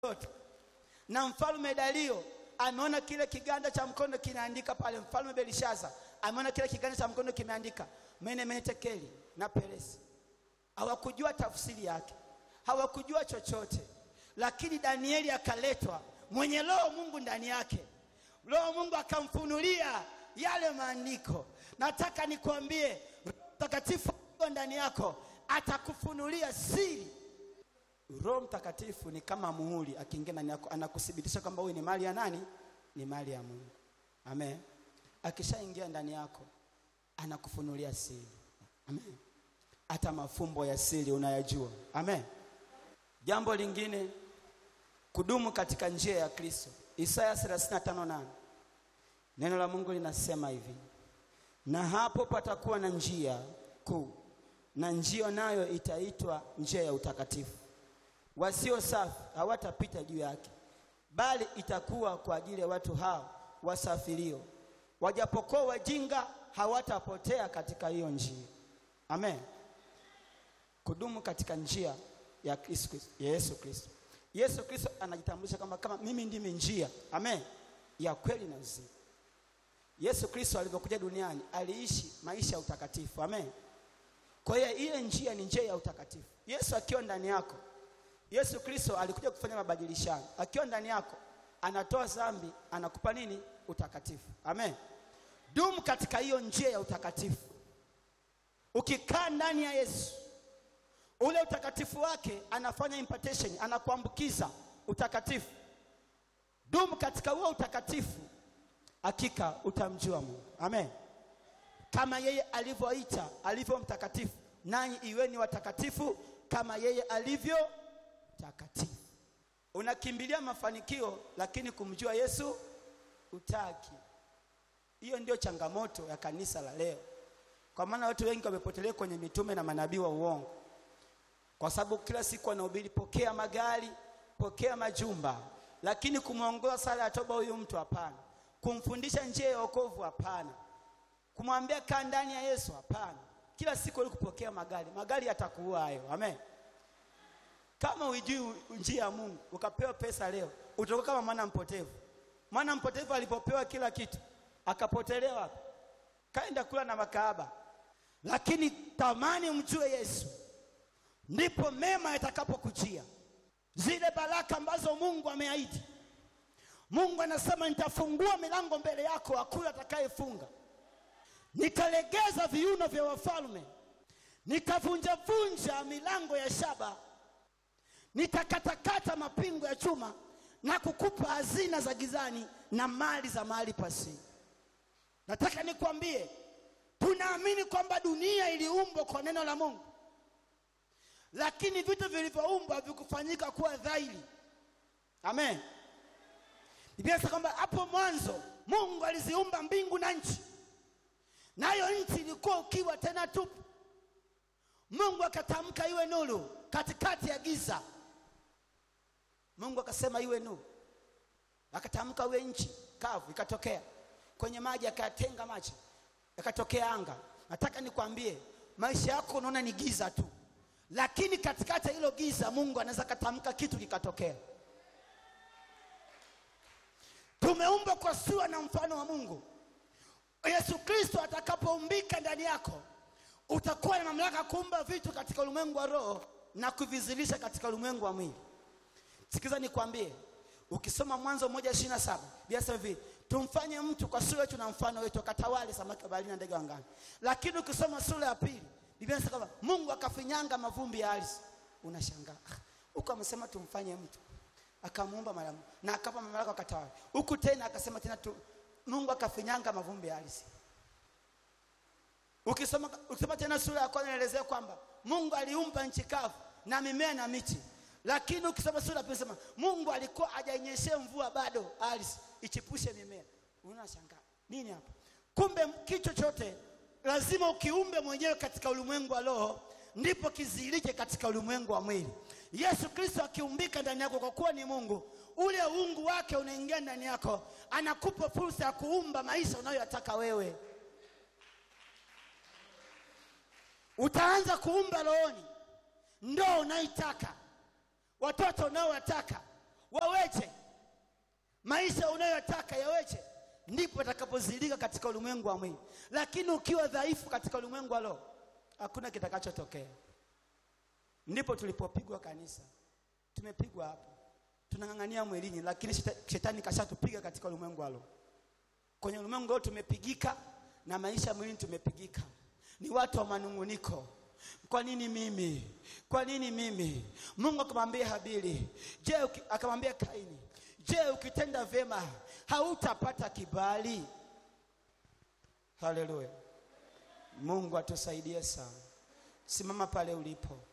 yote. Na mfalme Dario ameona kile kiganja cha mkono kinaandika pale. Mfalme Belishaza ameona kile kiganja cha mkono kimeandika mene mene tekeli na peresi. Hawakujua tafsiri yake, hawakujua chochote, lakini Danieli akaletwa mwenye roho Mungu ndani yake. Roho Mungu akamfunulia yale maandiko. Nataka nikwambie, Mtakatifu ndani yako atakufunulia siri. Roho Mtakatifu ni kama muhuri, akiingia ndani yako anakuthibitisha kwamba huyu ni mali ya nani? Ni mali ya Mungu. Amen. Akishaingia ndani yako anakufunulia siri. Amen. Hata mafumbo ya siri unayajua. Amen. Jambo lingine, kudumu katika njia ya Kristo. Isaya 35:8 neno la Mungu linasema hivi, na hapo patakuwa na njia kuu, na njia nayo itaitwa njia ya utakatifu. Wasio safi hawatapita juu yake, bali itakuwa kwa ajili ya watu hao wasafirio. Wajapokuwa wajinga, hawatapotea katika hiyo njia. Amen. Kudumu katika njia ya Kristo, ya Yesu Kristo. Yesu Kristo anajitambulisha kama kama mimi ndimi njia, amen, ya kweli na uzima. Yesu Kristo alivyokuja duniani aliishi maisha ya utakatifu, amen. Kwa hiyo ile njia ni njia ya utakatifu. Yesu akiwa ndani yako, Yesu Kristo alikuja kufanya mabadilishano. Akiwa ndani yako, anatoa dhambi, anakupa nini? Utakatifu, amen. Dumu katika hiyo njia ya utakatifu. Ukikaa ndani ya Yesu ule utakatifu wake anafanya impartation, anakuambukiza utakatifu. Dumu katika huo utakatifu, hakika utamjua Mungu. Amen. Kama yeye alivyoita alivyo mtakatifu, nanyi iweni watakatifu kama yeye alivyo takatifu. Unakimbilia mafanikio, lakini kumjua Yesu utaki. Hiyo ndio changamoto ya kanisa la leo, kwa maana watu wengi wamepotelea kwenye mitume na manabii wa uongo kwa sababu kila siku wanahubiri pokea magari, pokea majumba, lakini kumwongoza sala ya toba huyu mtu hapana. Kumfundisha njia ya wokovu hapana. Kumwambia kaa ndani ya Yesu hapana. Kila siku kupokea magari, magari yatakuua hayo. Amen. Kama uijui njia ya Mungu ukapewa pesa leo, utakuwa kama mwana mpotevu. Mwana mpotevu alipopewa kila kitu akapotelewa, kaenda kula na makahaba. Lakini tamani mjue Yesu ndipo mema yatakapokujia, zile baraka ambazo Mungu ameahidi. Mungu anasema nitafungua milango mbele yako, hakuna atakayefunga. Nitalegeza viuno vya wafalme, nitavunjavunja milango ya shaba, nitakatakata mapingo ya chuma na kukupa hazina za gizani na mali za mahali pasiri. Nataka nikwambie, tunaamini kwamba dunia iliumbwa kwa neno la Mungu lakini vitu vilivyoumbwa havikufanyika kuwa dhahiri. Amen. Biblia inasema kwamba hapo mwanzo Mungu aliziumba mbingu na nchi, nayo nchi ilikuwa ukiwa tena tupu. Mungu akatamka iwe nuru katikati ya giza. Mungu akasema iwe nuru, akatamka iwe nchi kavu, ikatokea. Kwenye maji akayatenga maji, yakatokea anga. Nataka nikwambie, maisha yako unaona ni giza tu lakini katikati ya hilo giza Mungu anaweza katamka kitu kikatokea. Tumeumbwa kwa sura na mfano wa Mungu. Yesu Kristo atakapoumbika ndani yako, utakuwa na mamlaka kuumba vitu katika ulimwengu wa roho na kuvizilisha katika ulimwengu wa mwili. Sikiza nikwambie, ukisoma Mwanzo moja ishirini na saba Biblia hivi, tumfanye mtu kwa sura yetu na mfano wetu, akatawale samaki wa baharini na ndege wa angani. Lakini ukisoma sura ya pili Biblia inasema kwamba Mungu akafinyanga mavumbi ya ardhi. Unashangaa. Huko amesema tumfanye mtu. Akamuumba mara na akapa mamlaka akatawala. Huku tena akasema tena tu, Mungu akafinyanga mavumbi ya ardhi. Ukisoma ukisoma tena sura ya kwanza inaelezea kwamba Mungu aliumba nchi kavu na mimea na miti. Lakini ukisoma sura ya pili inasema Mungu alikuwa hajainyeshea mvua bado ardhi ichipushe mimea. Unashangaa. Nini hapa? Kumbe kitu chochote lazima ukiumbe mwenyewe katika ulimwengu wa roho ndipo kizilike katika ulimwengu wa mwili. Yesu Kristo akiumbika ndani yako, kwa kuwa ni Mungu, ule uungu wake unaingia ndani yako, anakupa fursa ya kuumba maisha unayoyataka wewe. Utaanza kuumba rohoni, ndoa unaitaka, watoto unaowataka, unayoyataka yaweje ndipo atakapozilika katika ulimwengu wa mwili lakini ukiwa dhaifu katika ulimwengu wa roho hakuna kitakachotokea ndipo tulipopigwa kanisa tumepigwa hapo tunang'ang'ania mwilini lakini sheta- shetani kashatupiga katika ulimwengu wa roho kwenye ulimwengu wa roho tumepigika na maisha mwilini tumepigika ni watu wa manunguniko kwa nini mimi kwa nini mimi mungu akamwambia habili je uki- akamwambia kaini je ukitenda vyema hautapata kibali haleluya mungu atusaidie sana simama pale ulipo